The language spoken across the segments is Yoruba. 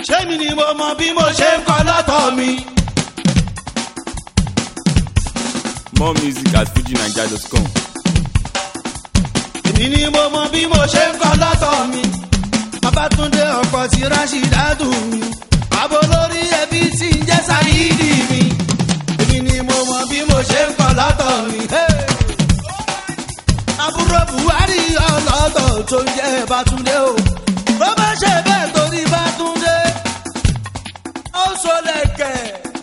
ṣé mi ni mo mọ bí mo ṣe ń kọ́ lọ́tọ̀ mi. More music at fujinaija.com. èmi ni mo mọ bí mo ṣe ń kọ́ lọ́tọ̀ mi. Babátúndé ọkọ̀ tí Rashidatu mi. Bàbá olórí ẹbí tí ń jẹ́ Sáyídì mi. Èmi ni mo mọ bí mo ṣe ń kọ́ lọ́tọ̀ mi. Hey! àbúrò Buhari ọlọ́tọ̀ tó ń jẹ́ Bátúndé o. Bó bá ṣe bẹ́ẹ̀ torí Bátúndé, ó sọlẹ̀kẹ̀.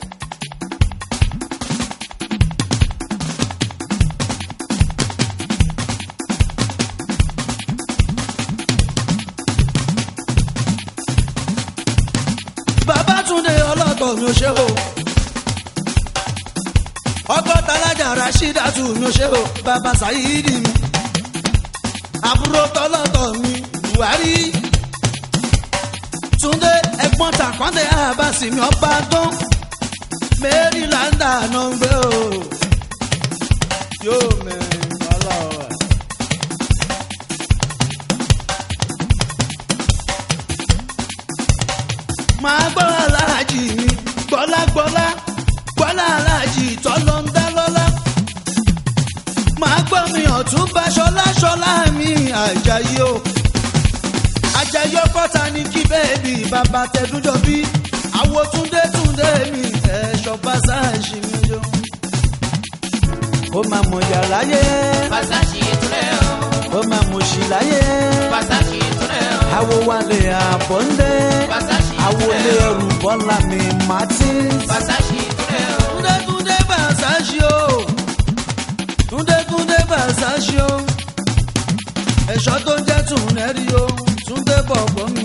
Babátúndé ọlọ́tọ̀ mi ò ṣe o. ọgọ́ta alájà Rashidatu mi ò ṣe o. bàbá Sayidi mi. àbúrò tọ́lọ́tọ̀ mi Buhari. Túndé ẹ̀gbọ́n tàkọ́ndé àbáṣì mi ọba dán. Maryland náà ń gbé o. yóò mẹ́rin ọlọ́wà. máa gbọ́ aláàjì mi gbọ́lágbọ́lá gbọ́lá aláàjì tọ́lọ́ ń dá lọ́lá. máa gbọ́ mi ọ̀tún bá ṣọlá ṣọlá mi àjàyí o. àjàyí ọkọ̀ta ní kí bẹ́ẹ̀bì bàbá tẹ̀dújọ bí àwo túndé túndé mi ẹ̀ṣọ́ pàṣáàṣì mi jọ. ó máa mọ̀ yà láyé Pàṣàṣì ìtúrẹ́ o. ó máa mọ̀ sí láyé Pàṣàṣì ìtúrẹ́ o. àwo wálé àbọ̀ ń dé Pàṣàṣì àwo ìtúrẹ́ lé o. ẹrù bọ́lá mi martins. Pàṣàṣì ìtúrẹ́ o. Túndé Túndé Bàṣáṣì o. Túndé Túndé Bàṣáṣì o. Ẹ̀ṣọ́ tó ń jẹ́ Tùnẹ́rì o. Túndé bọ̀bọ̀ mi.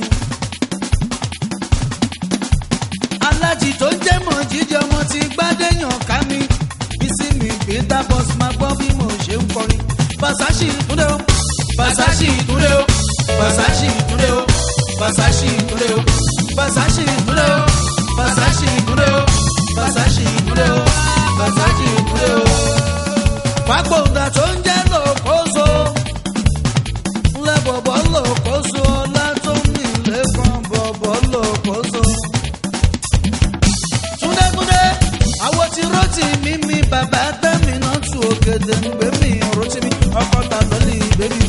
Alájì tó ń jẹ́ mọ̀ jíjẹ ọmọ ti gbádẹ́yàn ká mi. Bísí mi Peter Boss máa gbọ́ bí mo ṣe ń kọrin. Bàṣáṣì Túndé o. Bàṣáṣì Túndé o. Bàṣáṣì Túndé o. Bàṣáṣì Túndé o. Bàṣáṣì Túndé o. Bàṣáṣì Túndé o. Bàṣáṣì Túndé o. Bàṣáṣì Túndé o. Fágbóńdà tó ń jẹ́ lòkóso. Ńlẹ̀ bọ̀bọ̀ lòkóso. Ọlá tó ń mì lẹ́kàn bọ̀bọ̀ lòkóso. Túndétúndé, àwo ti rọ́ọ̀tì mi mi bàbá tẹ́mi náà tu ògèdè ń gbé mi rọ́ọ̀tì mi ọkọ̀ tà lọ́lì bébí.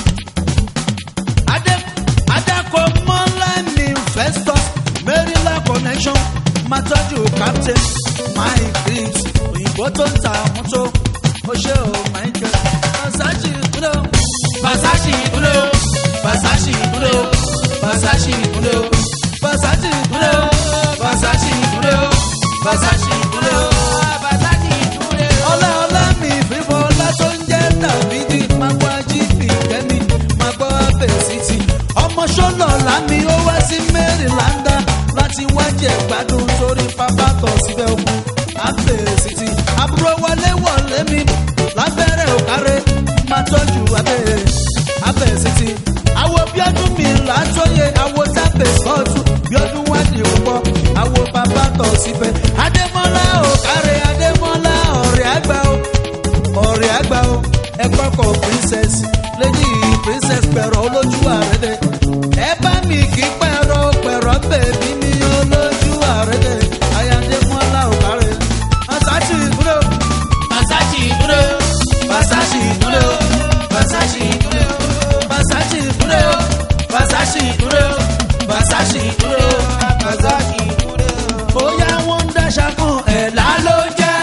Adé Adako Mọ́lá mi Festus Maryland connection máa tọ́jú captain Mike Griggs òyìnbó tó ń ta mọ́tò ó ṣe ò Michael Versace kúndé o. Versace kúndé o. Versace kúndé o. Versace kúndé o. Versace kúndé o. Versace kúndé o. Versace kúndé o. Pàṣàṣì ìtúrẹ́ o. Ọlá ọlá mi fífọ́ ọlá tó ń jẹ́ Dàbídì máa gbọ́ ajínigbì kẹ́mi máa gbọ́ abẹ́sìtì. Ọmọ ṣọ́nà lámì ó wá sí Maryland láti wájẹ̀ gbádùn sórí pápá tọ̀ síbẹ̀ òkun abẹ́sìtì. Àbúrò wọlé wọlé mi lábẹ́rẹ́ òkárẹ́ máa tọ́jú abẹ́ abẹ́sìtì. Àwo bíọ́dún mi látọ́yẹ àwo tábẹ̀ sọ́ọ̀tù bíọ́dún wádìí púpọ̀ àwo bàbá tọ̀ síbẹ̀. Adémọ́lá òkárẹ́ Adémọ́lá ọ̀rẹ́ àgbà o ọ̀rẹ́ àgbà o ẹ̀kọ́ kọ̀ princess lady princess pẹ̀rọ olójú àrẹ́dẹ̀ ẹ bá mi kí pẹ̀rọ pẹ̀rọ bèbí mi olójú àrẹ́dẹ̀ ayándémọ́lá òkárẹ́ Versace ìdúró Pàṣàṣì ìtúrẹ́ o. Versace ìdúró Versace ìdúró Versace ìdúró Versace ìdúró Versace ìdúró Pàṣàṣì ìtúrẹ́ o. bóyá wọ́n ń dáṣà kan ẹ̀ lá ló jẹ́.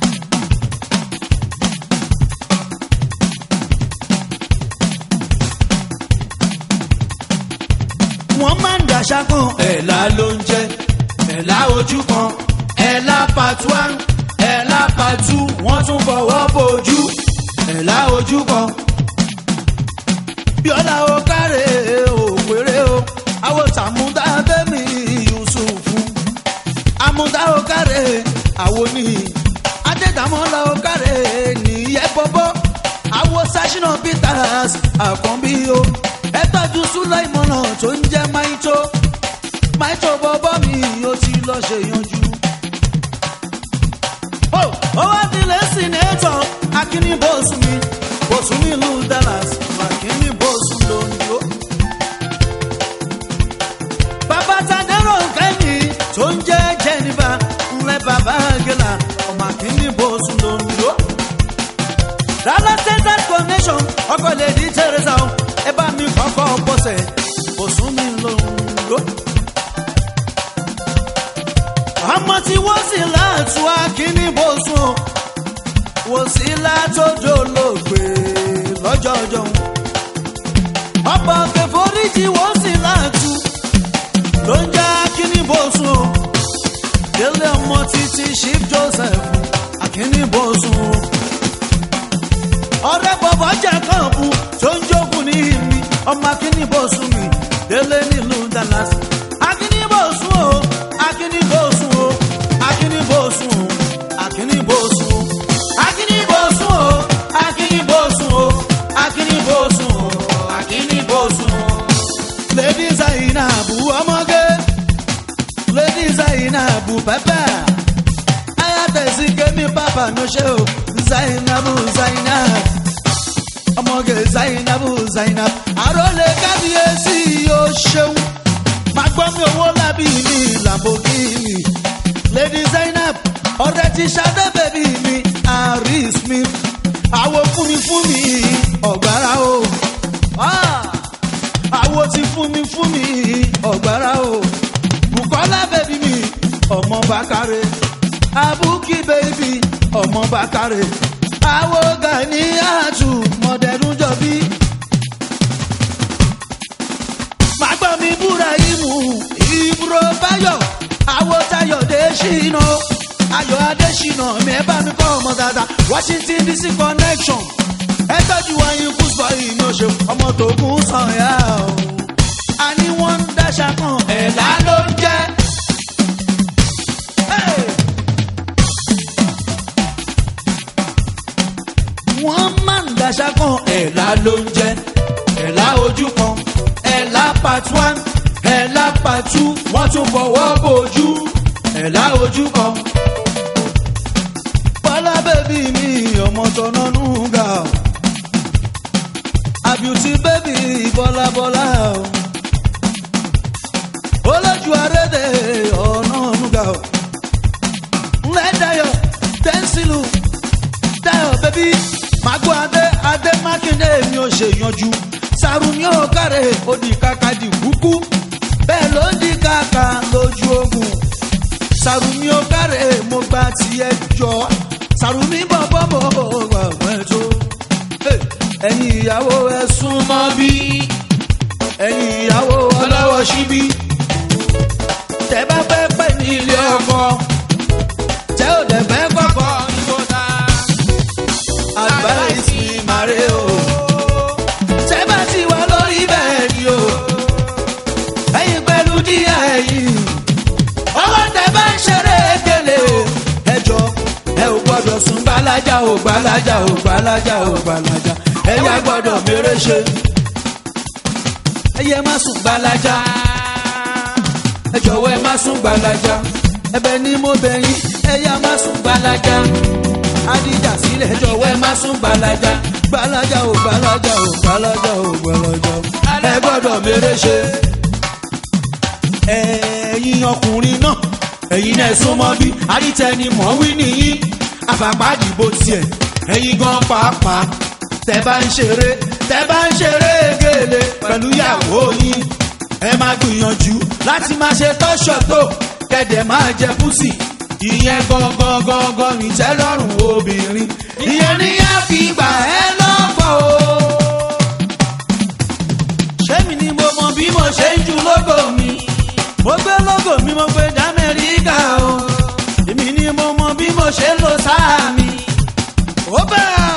wọ́n máa ń dàṣà kan ẹ̀là ló ń jẹ́ ẹ̀là ojú kan ẹ̀là pàtó one ẹ̀là pàtó wọ́n tún fọwọ́ bojú ẹ̀là ojú kan. bíọ́lá o káre òpèrè o àwọn tàmúdá bẹ́mi yusufu àmúdá o káre àwọn ní adédàmọ́lá o káre nìyẹn bọ́bọ́ àwọn sashina peters àkànbí o ẹ tọ́jú súlẹ̀ ìmọ̀ràn tó ń jẹ́ maito maito bọ́bọ́ mi ó ti lọ ṣe yanjú. ó ó wá dilẹ̀ sínétọ̀ akíní bóṣù mi bóṣù nílùú dallas akíní bóṣù lóńdó. bàbá tàdérò ń kẹ́ nation ọkọ lè di teresa o ẹ bá mi kọ́kọ́ bọ́sẹ̀ kò sún mi lóńdó. ọmọ tí wọ́n sì láàtú akíní bó sùn o wò sí látòjò lóògbé lọ́jọ́ ọjọ́ wọn. ọ̀pọ̀ kẹfọ́ríjì wọ́n sì láàtú ló ń já akíní bó sùn o. délé ọmọ títí chief joseph akíní bó sùn o ọ̀rẹ́ bọ̀bọ̀ jẹ́ kànbù tó ń jókòó ní ìmí ọmọ akínníbòsùn mi délé nílùú dallas. akínníbòsùn o akínníbòsùn o akínníbòsùn o akínníbòsùn o akínníbòsùn o akínníbòsùn o akínníbòsùn o akínníbòsùn o. lady zainabu ọmọge lady zainabu pẹpẹ ayatollah kemi papa no ṣe o zainabu zainab ọmọge zainabu zainab àròlé kábíyèsí yóò ṣeun máa gbọ́ mi owó lábí mi lamborghini lady zainab ọ̀rẹ́ ti ṣadé bèbí mi harry smith àwo fún mi fún mi ọ̀gbára o Ah! àwo ti fún mi fún mi ọ̀gbára o bukola bèbí mi ọmọ bàkàrẹ abuki bèbí ọmọ bàkàrẹ àwo gani àtù mọ̀dẹ̀rún jọbí. màgbọ́n mi búra ìmú ìbúrò báyọ̀ àwo tayọ̀ dé ṣìnà ayọ̀ adé ṣìnà mi ẹ bá mi kọ́ ọmọ dáadáa washington dc connection ẹ tọ́jú wáyé kúsbọ̀ yìí ní oṣù ọmọ tó kún sàn yá o. a ní wọ́n ń dáṣà kan ẹ̀là ló ń jẹ́. Hey! wọ́n máa ń daṣà kan ẹ̀là ló ń jẹ́ ẹ̀là ojú kan ẹ̀là part one ẹ̀là part two wọ́n tún fọwọ́ bójú ẹ̀là ojú kan. bọ́lá bèbí mi ọmọ tọ́nà nùgà àbùtí bèbí bọ́lá bọ́lá olójú arédè ọ̀nà nùgà ńlẹ̀ dayọ̀ tẹ́ńsìlù dayo bẹbí mago adé adé mákindé mi ò ṣe yanjú sarumi ò kárẹ̀ ó di kàkà di kúkú bẹ́ẹ̀ ló ń di kàkà lójú ogun sarumi ò kárẹ̀ mo gba tiẹ̀ jọ sarumi bọ̀bọ̀ mo gbà pẹ́ tó ẹ̀yin ìyàwó ẹ súnmọ́ bí ẹ̀yin ìyàwó ọlọ́wọ́ síbí tẹ bá fẹ́ pẹ́ ní ilé ọkọ tẹ ò dẹ̀ fẹ́ kọ́kọ́ advice mi mare o. Ṣé bá ti wà lórí bẹ́ẹ̀ ni o? Ẹyin pẹ̀lú díẹ̀ ẹ̀yìn. Ọwọ́ tẹ bá ń ṣeré gèlè. Ẹ jọ ẹ ò gbọ́dọ̀ sún gbalaja ò gbalaja ò gbalaja ò gbalaja. Ẹyà gbọ́dọ̀ mèrè ṣe. Ẹyẹ má sùn gbalaja. Ẹ jọ̀wọ́ ẹ má sùn gbalaja. Ẹbẹ̀ ni mo bẹ̀ yín. Ẹyà má sùn gbalaja adija sílẹ̀ jọ̀wọ́ ẹ má sún gbalaja gbalaja ò gbalaja ò gbalaja ò gbalaja ẹ gbọ́dọ̀ mèrè ṣe. ẹ̀yin ọkùnrin náà ẹ̀yin náà súnmọ́ bí adítẹni mọ̀ wí nìyí àfàpàdìbò tiẹ̀ ẹ̀yin gan pàápàá tẹ bá ń ṣeré tẹ bá ń ṣeré gèlè pẹ̀lú ìyàwó yín ẹ máa gbìyànjú láti máa ṣe tọ́ṣọ̀ tó kẹ̀dẹ̀ máa jẹ púsì ìyẹn gangan gangan ìtẹ́lọ́rùn obìnrin ìyẹn ni a fi gbà ẹ́ lọ́pọ̀ o. ṣé mi ni mo mọ bí mo ṣe ń ju lógo mi mo gbé lógo mi mo gbé d'Amẹ́ríkà o èmi ni mo mọ bí mo ṣe ń lo sáà mi. ó bẹ́ẹ̀.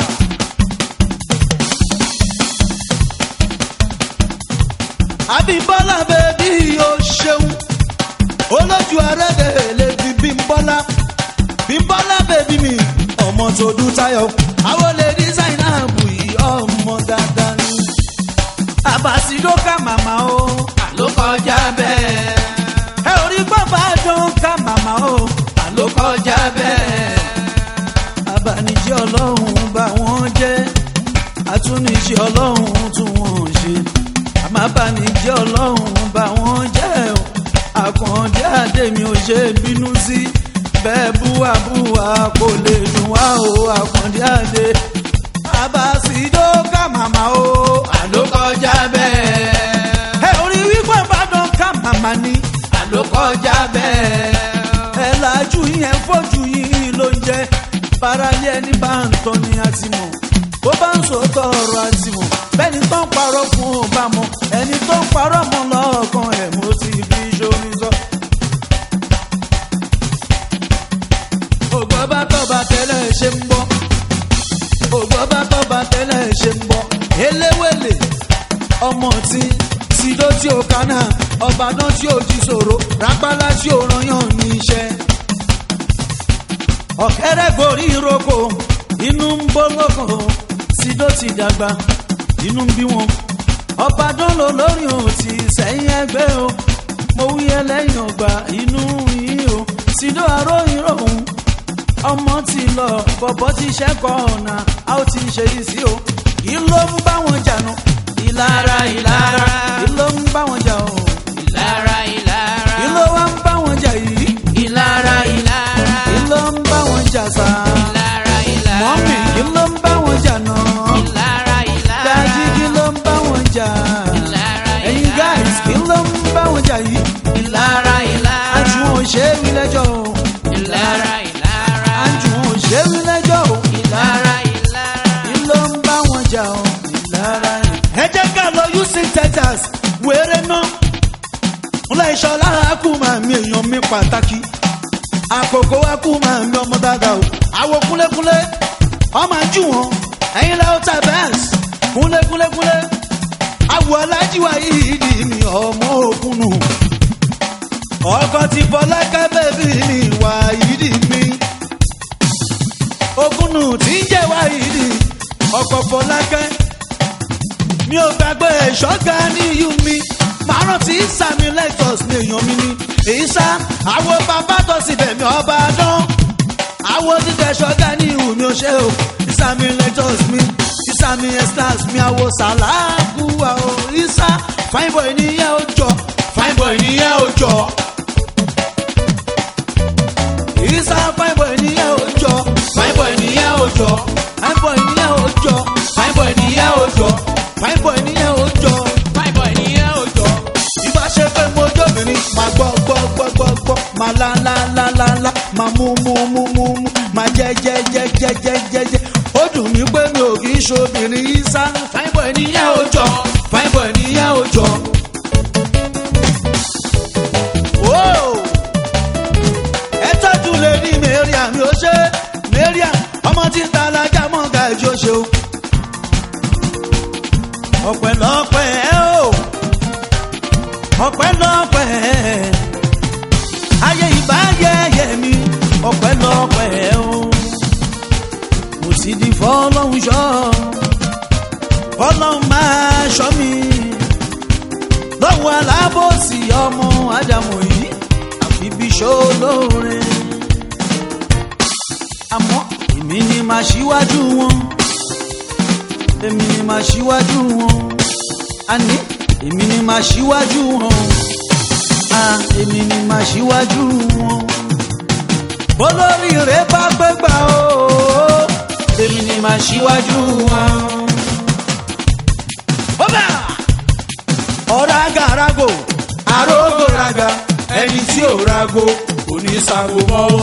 àbíbọ́lá bẹ́ẹ̀ bí o ṣeun olójú arẹ́dẹ̀ lè fi bímbọ́lá bímbọ́lá bèbí mi ọmọ tó dún táyọ̀ àwọn lè ní zainabu yìí ọmọ dáadáa ni. àbàsídó ká màmá o àló kọjá bẹ́ẹ̀. ẹ ò rí bàbá dán ká màmá o àló kọjá bẹ́ẹ̀. abanijẹ́ ọlọ́run bá wọn jẹ́ àtúnijẹ́ ọlọ́run tún wọn ṣe àmọ́ abanijẹ́ ọlọ́run bá wọn jẹ́ o àkàndé àdèmí ò ṣe bínú sí bẹ́ẹ̀ búwa búwa kò lè dùn wá o àkàndé àdè bàbá sídó ká màmá o. àló kọjá bẹ́ẹ̀. ẹ orí wípé ìbàdàn ká màmá ni. àló kọjá bẹ́ẹ̀. ẹ lajú yẹn fojú yìí ló ń jẹ paralẹ ẹni bá ń tọ́ ni a ti mọ̀ bó bá ń sòótọ́ ọ̀rọ̀ a ti mọ̀ bẹ́ẹ̀ni tó ń parọ́ fún ò bá mọ̀ ẹni tó ń parọ́ mọ́ lọ́ọ̀kan ẹ̀ mo ti fi ṣomi sọ. ògbọ́ bá tọ́ba tẹ́lẹ̀ ṣe ń bọ́ ògbọ́ bá tọ́ba tẹ́lẹ̀ ṣe ń bọ́ eléwèlè ọmọ tí sídó tí ó kánà ọbàdàn tí ó jí sòro rápálá tí ó ranyàn ní iṣẹ́. ọ̀kẹ́rẹ́ gorí ìrókò inú ń bọ́ lọ́kàn sídó ti dàgbà inú ń bí wọn. ọbàdàn ló lórí òun ti sẹ́yìn ẹgbẹ́ o mo wí ẹlẹ́yìn ọgbà inú yìí o sídó aróyìn ròhùn ọmọ ti lọ bọ̀bọ̀ ti ṣẹ́kọ̀ ọ̀nà a ó ti ṣe yìí sí o kí ló ń bá wọn jà nù ìlara ìlara kí ló ń bá wọn jà o ìlara ìlara. kí ló wá ń bá wọn jà yìí ìlara ìlara. kí ló ń bá wọn jà sá ìlara ìlara. mọ́mì kí ló ń bá wọn jà náà ìlara ìlara. dájí kí ló ń bá wọn jà ìlara ẹ̀yin guys kí ló ń bá wọn jà yìí ìlara ìlara. àjùwọ̀n ṣe é wí lẹ́jọ́ o ìlara ìlara. àjùwọ̀n ṣe é wí lẹ́jọ́ o ìlara ìlara. kí ló ń bá wọn jà o ìlara ẹ jẹ́ ká lọ houston texas wéré náà ńlá ìṣọlá akú máa mi èèyàn mi pàtàkì àkókò akú máa mi ọmọ dáadáa o àwo kúlékúlé ọmọ àjú wọn ẹyin lẹ́wọ́ ta bẹ́ẹ̀s kúlékúlékúlé àwọ̀ alájíwá yìí di mi ọmọ òkun nù ọkọ ti fọlákẹ́ bẹ́bí mi wà yìí di mi òkun nù tí ń jẹ́ wá yìí di ọkọ̀ fọlákẹ́ mi ò gbàgbé ṣọ́gà ní iyú mi màá rántí sami lexus ní èèyàn mi ni èyí sá àwọn bàbá tó sì bẹ̀mí ọba dán àwọn títẹ ṣọ́gà ní ìhù mi ò ṣe o ìsàmì lexus mi ìsàmì extras mi àwọ̀ sàlágù àwọ̀ ìsá fine boy nìyẹn ó jọ fine boy nìyẹn ó jọ ìsá fine boy nìyẹn ó jọ fine boy nìyẹn ó jọ fine boy nìyẹn ó jọ fine boy nìyẹn ó jọ fine boy nìyẹn ó jọ fine boy nìyẹn ò jọ. ìbá ṣe pé mo jóbìnrin máa gbọ́ gbọ́ gbọ́ gbọ́ gbọ́ máa la la la la la máa mú mú mú mú mú máa jẹ jẹ jẹ jẹ jẹ jẹ jẹ ó dùn mí pé mi ò kì í ṣobìnrin yìí sá fine boy nìyẹn ó jọ fine boy nìyẹn ó jọ. Whoa! ẹ tọ́jú lè ní mẹ́ríà mi ò ṣe mẹ́ríà ọmọ tí ń ta alájà mọ́ ga ìjọ ṣe o. ọ̀pẹ̀lọpẹ̀ o ọ̀pẹ̀lọpẹ̀ ayé ìbáyẹyẹ mi ọ̀pẹ̀lọpẹ̀ o. mo sì di fọlọ́hún ṣọ́ fọlọ́hún máa ṣọ́ mi lọ́wọ́ alábòsí ọmọ ádámù yìí àfi bí ṣolóore. àmọ́ èmi ni màá ṣíwájú wọn èmi ni màá ṣíwájú wọn àní èmi ni màá ṣíwájú wọn à èmi ni màá ṣíwájú wọn. bólórí rẹ bá gbégbá o èmi ni màá ṣíwájú wọn. bọ́bà ọ̀rá gàràgò àrógò raga ẹni tí ò rago kò ní sago mọ́.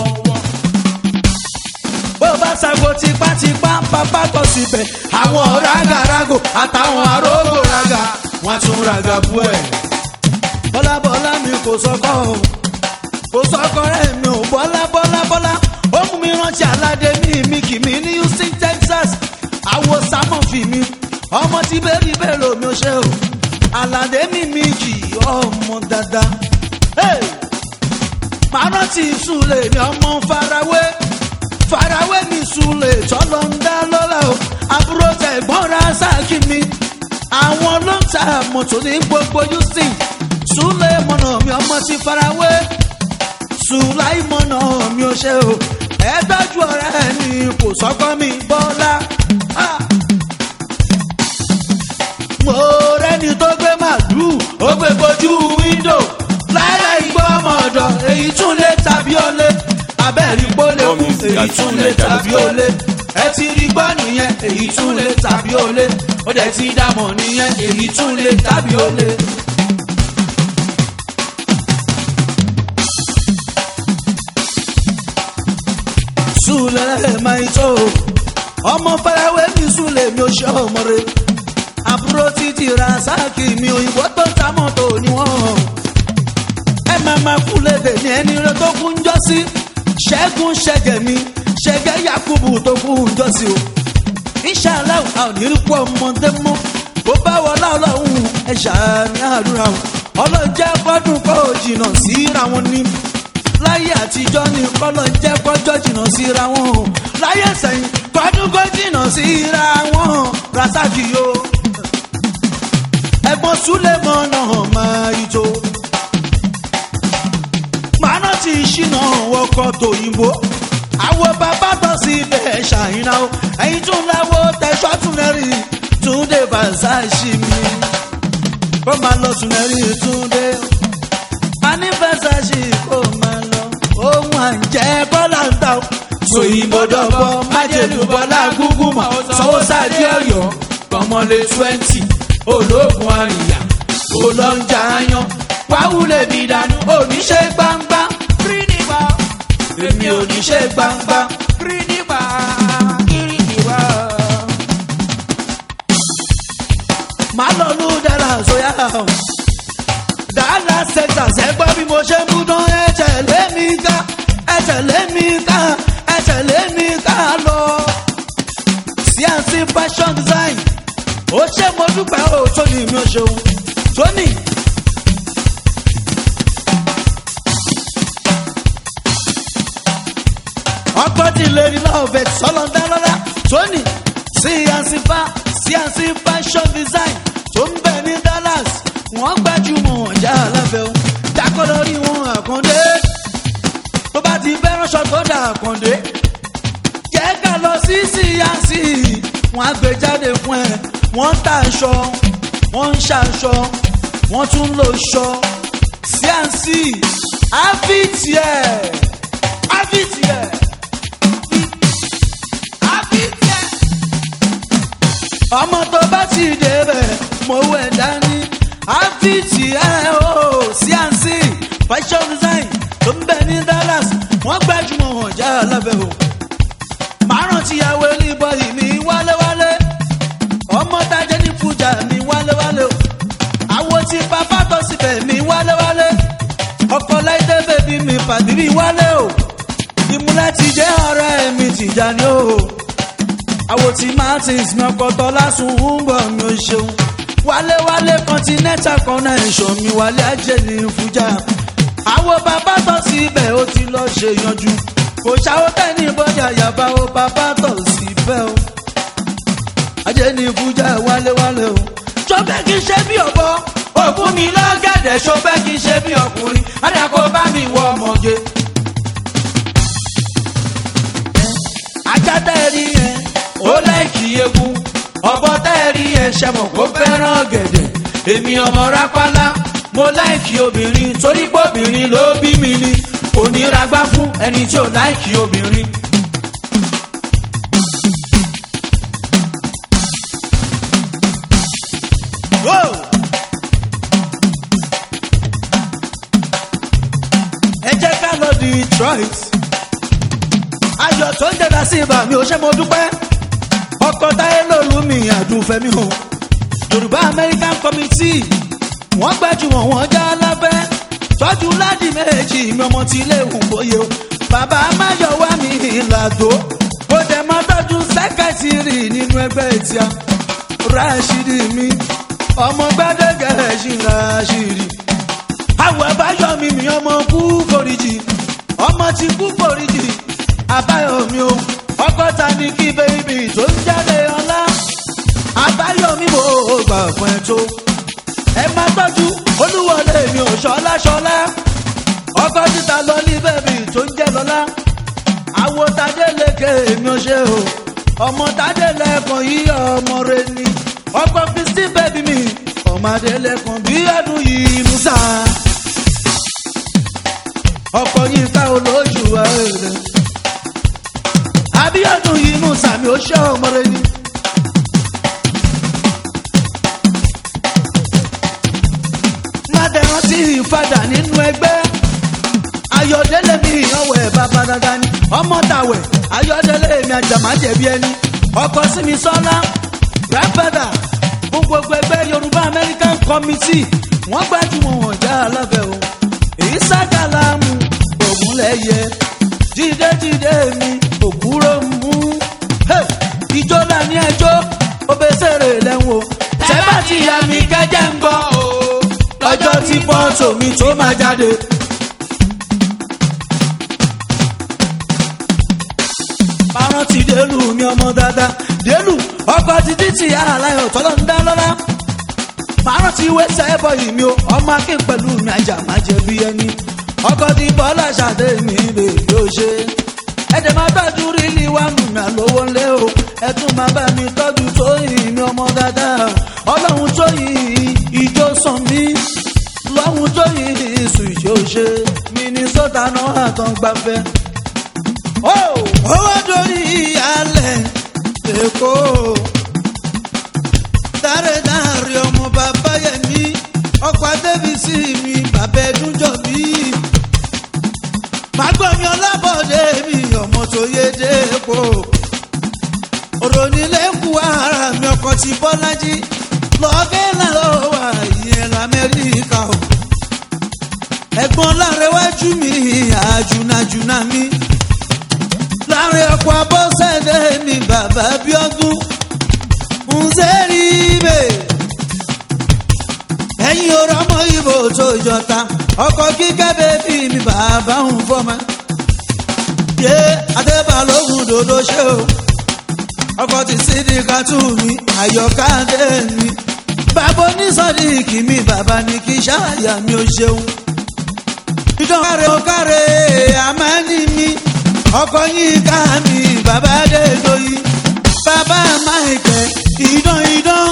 bó bá sago tipátipá bàbá tọ́ síbẹ̀ àwọn ọ̀rá gàràgò àtàwọn àrógò raga wọ́n tún raga bú ẹ̀. bọ́lá bọ́lá mi kò sọ́kọ́ o kò sọ́kọ́ rẹ̀ mi ò bọ́lá bọ́lá bọ́lá ó mú mi rántí aládé mi mi kì mí ní houston texas àwo sámọ̀fì mi ọmọ tí bẹ́ẹ̀rì bẹ́ẹ̀ lómi ó ṣe o aládé mi mi kì í ọmọ dáadáa. Hey! màá rántí ìsúlẹ̀ mi ọmọ farawé farawé mi ìsúlẹ̀ tọ́lọ́ ń dá lọ́la o àbúrò tẹ̀gbọ́n ra sáàkì mi àwọn ló ń ta mọ́tò ní gbogbo houston súlẹ̀ mọ̀nà mi ọmọ ti farawé sùláì mọ̀nà mi ò ṣe o ẹ tọ́jú ọ̀rẹ́ mi kò sọ́kọ́ mi bọ́lá. Ah! mo rẹ́ni tó gbé màlúù ó gbé bojú wíńdò lára ìgbọ́ ọmọ ọ̀dọ̀ èyí tún lé tàbí ọlé abẹ́rẹ́ pólé kù èyí tún lé tàbí ọlé ẹ ti rí gbọ́ nìyẹn èyí tún lè tàbí ó lé ó dẹ̀ ti dàmọ̀ nìyẹn èyí tún lè tàbí ó lé. Súlẹ̀ máa tó ọmọ fẹ́rẹ́wé mi súlẹ̀ mi ò ṣe ọmọ rẹ̀ àbúrò títí rasaki mi òyìnbó tó ta mọ́tò ni wọ́n. ẹ máa máa kú lédè ní ẹni rẹ tó kú ń jọ sí ṣẹ́gun ṣẹ́gẹ̀ mi ṣẹ́gẹ̀ yakubu tó kú ń jọ sí o. inshallah a ò ní rí kú ọmọdé mọ́ bó bá wọlé ọlọ́run ẹ ṣàní àdúrà o. ọlọ́jẹ́ gbọ́dún kó o jìnnà síra wọn ní. láyé àtijọ́ ni kọ́lọ́ jẹ́ kọjọ́ jìnnà síra wọn o. láyé sẹ́yìn kọ́dún kó jìnnà síra wọn rasaki o ẹ̀gbọ́n súlẹ̀mọ́ náà máa ìjó. Màánà ti ṣìnà wọkọ̀ tòyìnbó. Àwọn bàbá tán sí ibẹ̀ ṣàyìnà o. Ẹyin tún láwo tẹ̀sọ́ túnẹ̀rì túndé bàzáṣì mi. Kó máa lọ túnẹ̀rì túndé. A ní bàzáṣì kó máa lọ. Ohun àǹjẹ́ bọ́lá ń ta o. Sòyìnbó dọ̀bọ̀ májèlú bọ́lá gúgú mọ̀. Sanwó sáàdì ọ̀yọ́ kọ́mọlé twenty ológun àríyá olóńjà yan wáwúlẹ̀ mi dànù oníṣẹ́ gbangba kiri nígbà èmi oníṣẹ́ gbangba. kiri nígbà kiri nígbà. màá lọ lù dára sóyá dára texas ẹ gbọ́ bí mo ṣe ń bú dán ẹ tẹ̀lé mi ká ẹ tẹ̀lé mi ká ẹ tẹ̀lé mi ká lọ. cnc fashion design ó ṣe mo dúpẹ́ o tóní mi ò ṣeun tóní. ọkọ tí lèrí náà bẹ sọlọ́dá lọ́la tóní cnc fa cnc fashion design tó ń bẹ ní dallas wọ́n gbajúmọ̀ ọjà alábẹ́ o dákọ́ lórí wọn àkàndé tó bá ti fẹ́ ránṣọ tó dà àkàndé jẹ́ ká lọ sí cnc wọ́n á gbé jáde fún ẹ wọ́n ń ta aṣọ wọ́n ń ṣaṣọ wọ́n tún ń lo ṣọ cnc avitiẹ avitiẹ avitiẹ. ọmọ tó bá ti débẹ̀ mo wẹ̀ dání avitiẹ o cnc fashion design tó ń bẹ ní dallas wọ́n gbajúmọ̀ hàn já lábẹ́ o márùn tíyàwó elébọ̀yì mi wálewálé ọmọ tajẹ́ ní fújà mi wálewálé o àwo tí bàbá tó síbẹ̀ mi wálewálé ọkọ láìdé bèbí mi pàdírí wálé o ìmúlẹ̀ ti jẹ́ ọ̀rẹ́ mi tìjà ni o àwo tí martins mi ọkọ̀ tọ́lá sùn ń bọ̀ mi ò ṣeun wálewálé continental connection mi wálé ajé ní fújà àwo bàbá tó síbẹ̀ ó ti lọ ṣe yanjú kò ṣàwọ́ tẹ́ ní bọ́jà yàbá o bàbá tó síbẹ̀ o ajé ní fújà wálewálé o ṣọfẹ́ kí n ṣe bí ọ̀bọ ògùn mi lọ́gẹ̀dẹ̀ ṣọfẹ́ kí n ṣe bí ọkùnrin adàkọ bá mi wọ ọmọge. ajá tẹ́ẹ̀rí yẹn ó láìkì egun ọ̀bọ tẹ́ẹ̀rí yẹn ṣẹ̀mọ̀ kó fẹ́ràn gẹ̀dẹ̀ èmi ọmọ rápálá mo láìkì obìnrin torí pé obìnrin ló bí mi ni kò ní ragbá fún ẹni tí ò láìkì obìnrin. Whoa! ẹ jẹ́ ká lọ detroit ayọ̀ tó ń jẹ́ra sí ibà mi ò ṣe mo dúpẹ́ ọkọ̀ táyé lòlú mi àdúfẹ́mi o yorùbá american committee wọ́n gbajúmọ̀ wọ́n já lábẹ́ tọ́jú ládì méjì mi ọmọ tí ilé ìhùn bóyá o bàbá máyọ̀wá mi ìlàdó ó dẹ̀ mọ́ tọ́jú sẹ́kẹ̀tìrì nínú ẹgbẹ́ ìtìá rashidi mi ọmọ gbẹdẹgẹ ṣì rashidi àwọ̀ àbáyọ̀mí mi ọmọ kú foríjì ọmọ ti kú foríjì àbáyọ̀mí o ọgọ́ta ní kí bẹ́ẹ̀bì tó ń jáde ọlá àbáyọ̀mí mo gbà fún ẹ tó ẹ má tọ́jú olúwọlé mi ò ṣọlá ṣọlá ọkọ títa lọ ní bẹ́ẹ̀bì tó ń jẹ́ lọ́lá àwo tadéleke mi ò ṣe o ọmọ tadélẹ́kàn yí ọmọ rẹ ni ọkọ kristi bẹ́ẹ̀bì mi ọmọdé lẹ́kàn bí ọdún yìí musa ọkọ yìí ká olójú ẹ̀rẹ̀ abíọ́dún yìí nù sàmì ó ṣe ọmọdé ni. mádẹ́rán tí ìfadà nínú ẹgbẹ́ ayọ̀délé mi ìyànwó ẹ̀ bàbá dáadáa ni ọmọ tàwẹ̀ ayọ̀délé mi àjàmájẹ̀bi ẹni ọkọ sími sọ́lá rápẹ́dà fún gbogbo ẹgbẹ́ yorùbá american committee wọ́n gbájúmọ̀ wọn já alábẹ́ o èyí ságàlámù ògúnlẹ̀yẹ jíde jíde mi òkúrò mú Hey! ìjọ náà ní ẹjọ́ obèsèrè lẹ́wọ̀n tẹ́bà tí ya mi kẹ́jẹ́ ń gbọ́ lọ́jọ́ tí fọ́tò mi tó máa jáde. Parọ́ ti délù mi ọmọ dáadáa. Délù ọkọ̀ ti dí ti aláyọ̀ tọ́lọ́ ń dá lọ́lá. Parọ́ ti wé sẹ́bọ̀ yìí mi o, ọmọ akin pẹ̀lú mi àjà máa jẹ bí ẹni. Ọkọ̀ ti bọ́lá ṣàdé mi lè yóò ṣe. Ẹ̀jẹ̀ máa tọ́jú rílì wá mú mi àlówó ńlé o. Ẹ tún máa bá mi tọ́jú tóyìn mi ọmọ dáadáa. Ọlọ́run tóyìn ìjó sàn mí. Lọ́hun tóyìn ìsùn ìjó ṣe. Minnesota náà àtàn gbafẹ́ owó dorí alẹ̀ èkó dáredáre ọmọ bàbá yẹmi ọkọ̀ adébísí mi bàbá ẹdúnjọ bí màgbọ́mi ọlábọ̀dé mi ọmọ tó yé dépò òrònílẹ̀kù ara mi ọkọ̀ ti bọ́lájí lọ́gẹ́ làlọ́ wà ìyẹn lamẹ́ríkà o ẹ̀gbọ́n lárẹ́wájú mi àjùnàjùnà mi láàrin ọkọ̀ abọ́sẹ̀dẹ̀ mi bàbá bíọ́dún ǹzẹ́rì ibè ẹ̀yin ọ̀rọ̀ ọmọ ibo tó jọta ọkọ̀ kíkẹ́ bẹ́bí mi bàbá ń fọ́mọ yé adébálógún dòdò ṣe o ọkọ̀ ti sídìí tù mí àyọ̀ká dé mi bàbá onísọ̀díkì mi bàbá ní kí ṣáàyà mi ò ṣeun ìdánwò ọ̀kàrẹ̀ àmánì mi ọkọ yín ká mi bàbá adédoyi bàbá máìkẹ idán idán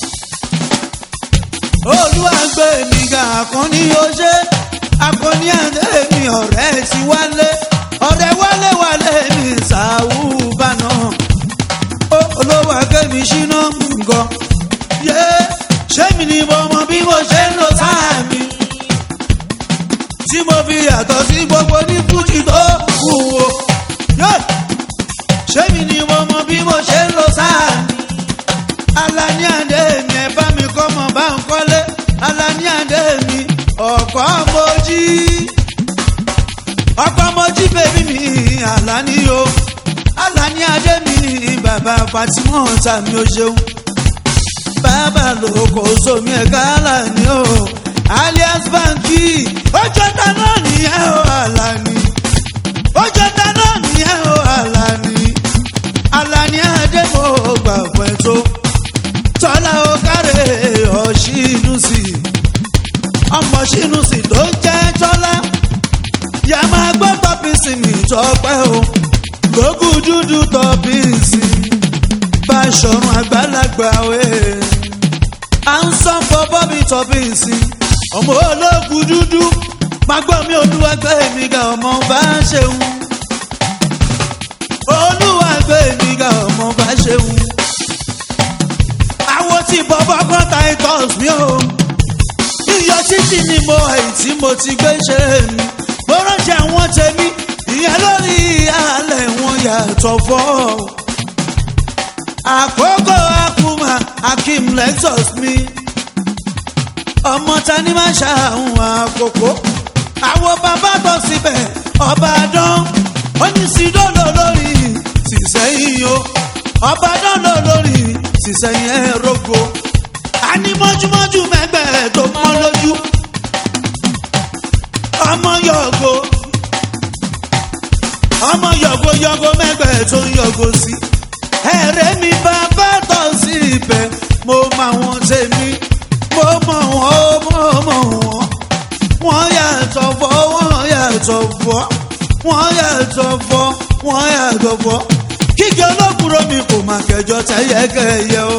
olúwàgbé mi ga àkànní oṣé àkànní àdé mi ọ̀rẹ́ ti wálé ọ̀rẹ́ wálé wálé mi ṣàwù bànà olówó akémi ṣínà nǹkan yé ṣé mi ni mo mọ bí mo ṣe ń lọ sáà mi tí mo fi yàtọ̀ sí gbogbo ní fújì tó kù o ṣé mi ni mo mọ bí mo ṣe ń lo sáà mi. alani àdé mi ẹ bá mi kọ́ mọ̀ bá ń kọ́lé alani àdé mi ọ̀pọ̀ mojí ọ̀pọ̀ mojí bèbí mi alani o alani àdé mi bàbá fatima tàmí o ṣeun bàbá lóko sómi ẹ̀ka alani o alias banki ọjọ́ ta náà nìyẹn o alani ọjọ́ ta náà nìyẹn o alani alani adémo gbà fún ẹ tó tọ́lá ó kárẹ̀ ọ̀ṣínú sí i ọmọ ṣínú sí i tó jẹ́ tọ́lá yà máa gbọ́ tọ́pìsì mi tọ́pẹ́ o gbógun dúdú tọ́pìsì bá ṣọ̀run àgbàlagbà wẹ̀ à ń sọ fọ́ bọ́bí tọ́pìsì ọmọ ológun dúdú máa gbọ́ mi olúwàgbé mi ga ọmọ bá ṣeun olúwàgbé mi ga ọmọ bá ṣeun àwọn tí bọ́bọ́ kan titus mi o iyọ̀ títì ni mo èyí tí mo ti gbé ṣe mi mo rántí àwọn tèmi ìyẹn lórí alẹ́ wọn yàtọ̀ fọ́ àkókò akuma akim lexus mi ọmọ tani máa ṣàhùn àkókò àwọn bàbá tó síbẹ̀ ọba dán oníṣìdọ́lọ́ lórí sísẹ́yìn o ọba dán lọ lórí sísẹ́yìn ẹ̀rọ̀gbọ̀ àní mọ́júmọ́jú mẹ́gbẹ́ tó mọ́ lójú ọmọ yọ̀gò ọmọ yọ̀gò yọ̀gò mẹ́gbẹ́ tó ń yọ̀gò sí ẹ̀rẹ́ mi bàbá tó sí ibẹ̀ mo mọ àwọn tèmi mo mọ̀ wọ́n mo mọ̀ wọ́n wọ́n yàtọ̀ fọ́ wọ́n yàtọ̀ fọ́ wọ́n yàtọ̀ fọ́ wọ́n yàtọ̀ fọ́ kíkẹ́ olókùrọ̀ mi kò má kẹjọ tẹ́yẹkẹ́yẹ o.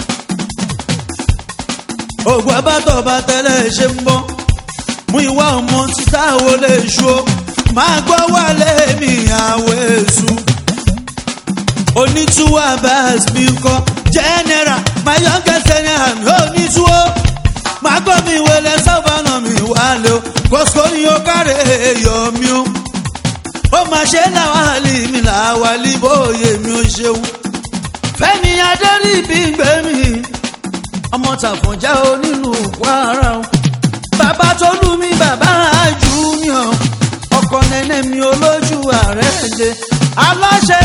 ògùn abátọ̀ bá tẹ́lẹ̀ ṣe ń bọ́ mú ìwà ọmọ títà wo lè ṣu o máa gbọ́ wálé mi àwọ̀ èṣù onítúwọ́ abas mi kọ́ general my youngest general mi onítúwọ́ máa gbọ́ mi wọlé sábàánà mi wálé o kòsó ni ó kárẹ̀ èèyàn mi o ó máa ṣe láwálì mi láwálì bóyè mi ò ṣeun fẹ́mi adẹ́rì bí gbé mi ọmọ tàfọ̀njá onílù kwara o bàbá tó lù mí bàbá junior ọkọ nẹnẹ mi olójú ààrẹ ẹ̀jẹ̀ aláṣẹ